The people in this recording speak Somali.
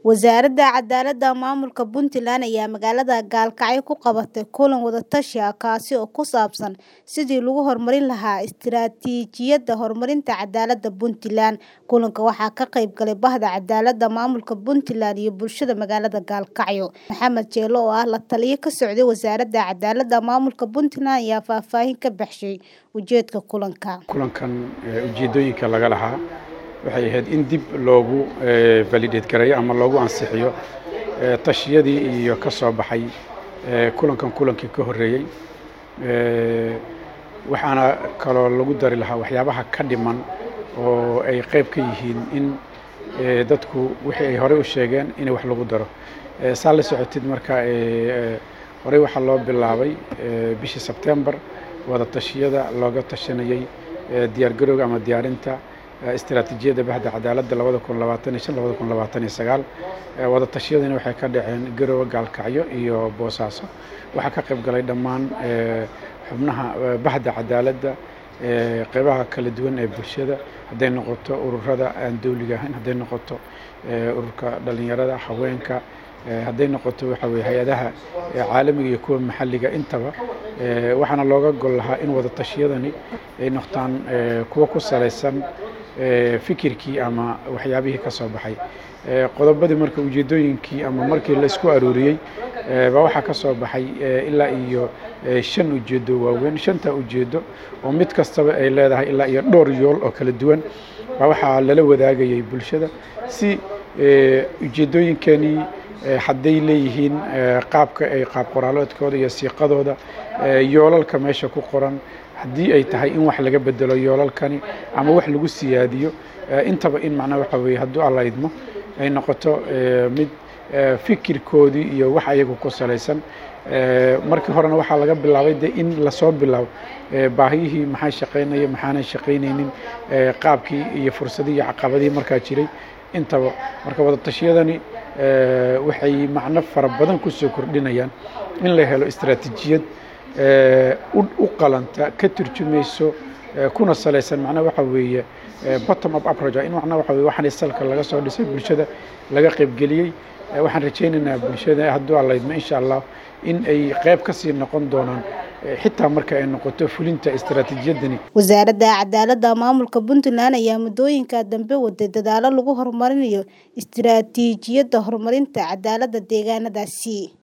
Wasaaradda Cadaaladda Maamulka Puntland ayaa magaalada Gaalkacyo ku qabatay kulan wada-tashi ah kaasi oo ku saabsan sidii loo horumarin lahaa istiraatiijiyadda horumarinta cadaaladda Puntland. Kulanka waxaa ka qayb galay Bahda Cadaaladda Maamulka Puntland iyo bulshada magaalada Gaalkacyo. Maxamed Jeelo oo ah la-taliye ka socday Wasaaradda Cadaaladda Maamulka Puntland ayaa faahfaahin ka bixiyay ujeedka kulanka. kulankan ujeedooyinka laga lahaa waxay ahayd in dib loogu validate gareeyo ama loogu ansixiyo tashiyadii iyo ka soo baxay kulankan kulankii ka horreeyey waxaana kaloo lagu dari lahaa waxyaabaha ka dhiman oo ay qayb ka yihiin in dadku wixii ay horey u sheegeen in wax lagu daro saa la socotid marka horey waxaa loo bilaabay bishii sebtembar wada tashiyada looga tashanayey diyaargarowga ama diyaarinta istiraatiijiyadda bahda cadaaladda labada kun labaatan iyo shan labada kun labaatan iyo sagaal wada tashiyadani waxay ka dhaceen garowe gaalkacyo iyo boosaaso waxaa ka qayb galay dhammaan xubnaha bahda cadaaladda qeybaha kala duwan ee bulshada hadday noqoto ururada aan dowliga ahayn hadday noqoto ururka dhalinyarada haweenka hadday noqoto waxa weye hay-adaha caalamiga iyo kuwa maxalliga intaba waxaana looga gol lahaa in wada tashiyadani ay noqdaan kuwo ku salaysan fikirkii ama waxyaabihii ka soo baxay qodobadii marka ujeedooyinkii ama markii la isku aruuriyey baa waxaa ka soo baxay ilaa iyo shan ujeedo waaweyn shanta ujeedo oo mid kastaba ay leedahay ilaa iyo dhowr yool oo kala duwan baa waxaa lala wadaagayay bulshada si ujeedooyinkanii hadday leeyihiin qaabka ay qaab qoraaloodkooda iyo siiqadooda yoolalka meesha ku qoran haddii ay tahay in wax laga bedelo yoolalkani ama wax lagu siyaadiyo intaba in macnaa waxa weeye hadduu alla idmo ay noqoto mid fikirkoodii iyo wax ayagu ku salaysan markii horena waxaa laga bilaabay de in lasoo bilaabo baahiyihii maxaa shaqaynaya maxaanan shaqaynaynin qaabkii iyo fursadihii iyo caqabadihii markaa jiray intaba marka wada tashiyadani waxay macno fara badan kusoo kordhinayaan in la helo istiraatiijiyad u qalanta ka turjumayso kuna salaysan macnaha waxa weeye bottom up approach in macnaha waxa weye waxaan salka laga soo dhisay bulshada laga qaybgeliyey waxaan rajaynaynaa bulshada hadduu allaydmo insha allah in ay qayb ka sii noqon doonaan xitaa marka ay noqoto fulinta istiraatiijiyadani wasaaradda cadaaladda maamulka puntland ayaa muddooyinka dambe waday dadaalo lagu horumarinayo istiraatiijiyadda horumarinta cadaaladda deegaanadaasi